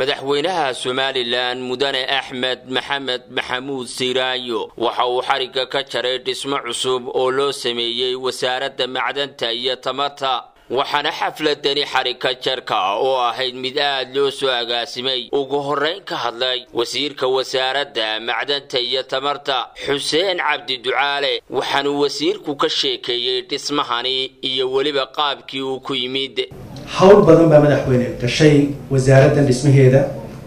madaxweynaha somalilan mudane axmed maxamed maxamuud siiraayo waxa uu xarigga ka jaray dhismo cusub oo loo sameeyey wasaaradda macdanta iyo tamarta waxaana xafladani xarigka jarka oo ahayd mid aad loo soo agaasimay ugu horrayn ka hadlay wasiirka wasaaradda macdanta iyo tamarta xuseen cabdi ducaale waxaanuu wasiirku ka sheekeeyey dhismahani iyo weliba qaabkii uu ku yimid hawl badan baa madaxweyne gashay wasaaraddan dhismaheeda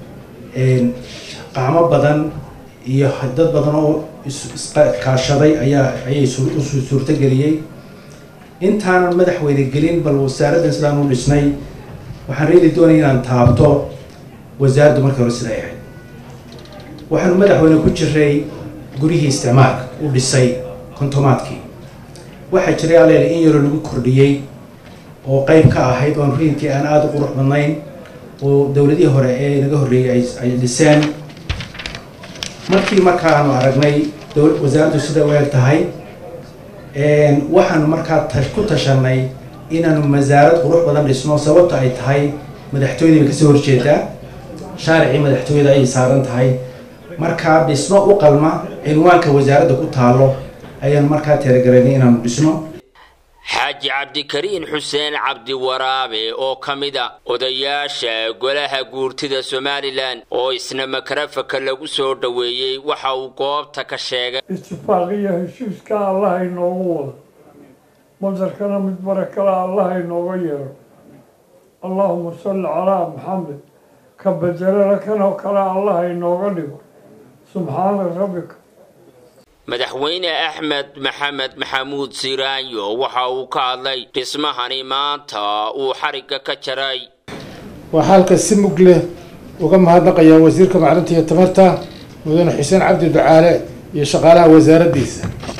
qacmo badan iyo dad badan oo iskaashaday ayaa ayay u suurtageliyey intaanan madaxweyne gelin bal wasaaraddan sidaan u dhisnay waxaan reeli doonaya inaan taabto wasaaraddu markii hore siday ahayd waxaanu madaxweyne ku jiray gurihii isticmaalka u dhisay kontomaadkii waxaa jiray aleele in yaroo lagu kordhiyey oo qeyb ka ahayd oon riinkii aan aada u qurux badnayn oo dowladihii hore ee naga horreeyey ay dhiseen markii markaanu aragnay wasaaraddu sida u eg tahay waxaanu markaa ku tashanay inaanu masaarad qurux badan dhisno sababta ay tahay madaxtooyada bay kasoo horjeedaa shaaricii madaxtooyada ayay saaran tahay markaa dhismo u qalma cinwaanka wasaaradda ku taalo ayaanu markaa teergaraynay inaanu dhisno xaaji cabdikariin xuseen cabdi waraabe oo ka mid a odayaasha golaha guurtida somalilan oo isna makarafaka lagu soo dhoweeyey waxa uu goobta ka sheegay istifaaqiya heshiiska allah inoogu wado madarkana mid barakala allah inooga yeero allahuma salli calaa maxamed ka bedelana kanoo kale allah inooga dhigo subxaana rabbika madaxweyne axmed maxamed maxamuud siiraayo waxa uu ka hadlay dhismahani maanta uu xarigga ka jaray waxaa halka si mug leh uga mahadnaqayaa wasiirka macdanta iyo tamarta mudane xuseen cabdi ducaale iyo shaqaalaha wasaaraddiisa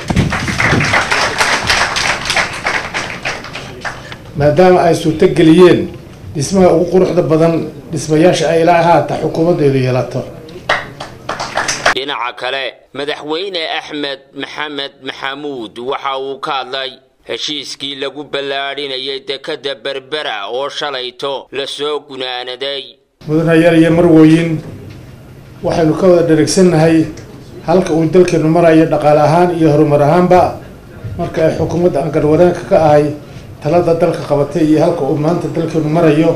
maadaama ay suurto geliyeen dhismaha ugu quruxda badan dhismayaasha ay ilaa haata xukuumaddeedu yeelato dhinaca kale madaxweyne axmed maxamed maxamuud waxa uu ka hadlay heshiiskii lagu ballaadhinayay dekadda berbera oo shalayto lasoo gunaanaday mudanayaal iyo marwooyin waxaynu ka wada dherigsannahay halka uu dalkeenu marayo dhaqaale ahaan iyo horumar ahaanba marka ay xukuumadda aan garwanaanka ka ahay talada dalka qabatay iyo halka uu maanta dalkeenu marayo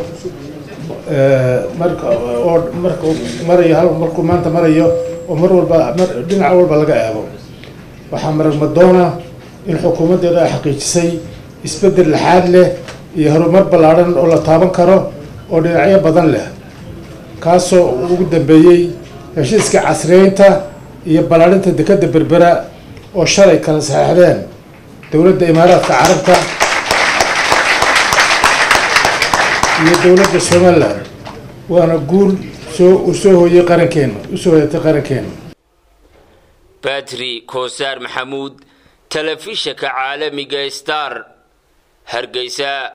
marka oo marka marayo markuu maanta marayo oo mar walba dhinac walba laga eego waxaa maragmadoona in xukuumaddeedu ay xaqiijisay isbeddel laxaad leh iyo horumar ballaadhan oo la taaban karo oo dhinacyo badan leh kaasoo ugu dambeeyey heshiiska casriyeynta iyo ballaadhinta dekadda berbera oo shalay kala saxeixdeen dowladda imaaraadka carabta iyo dowladda somalilan waana guul soo u soo hooyey qarankeena usoo hoyatay qarankeena badri koosaar maxamuud telefishinka caalamiga star hargeysa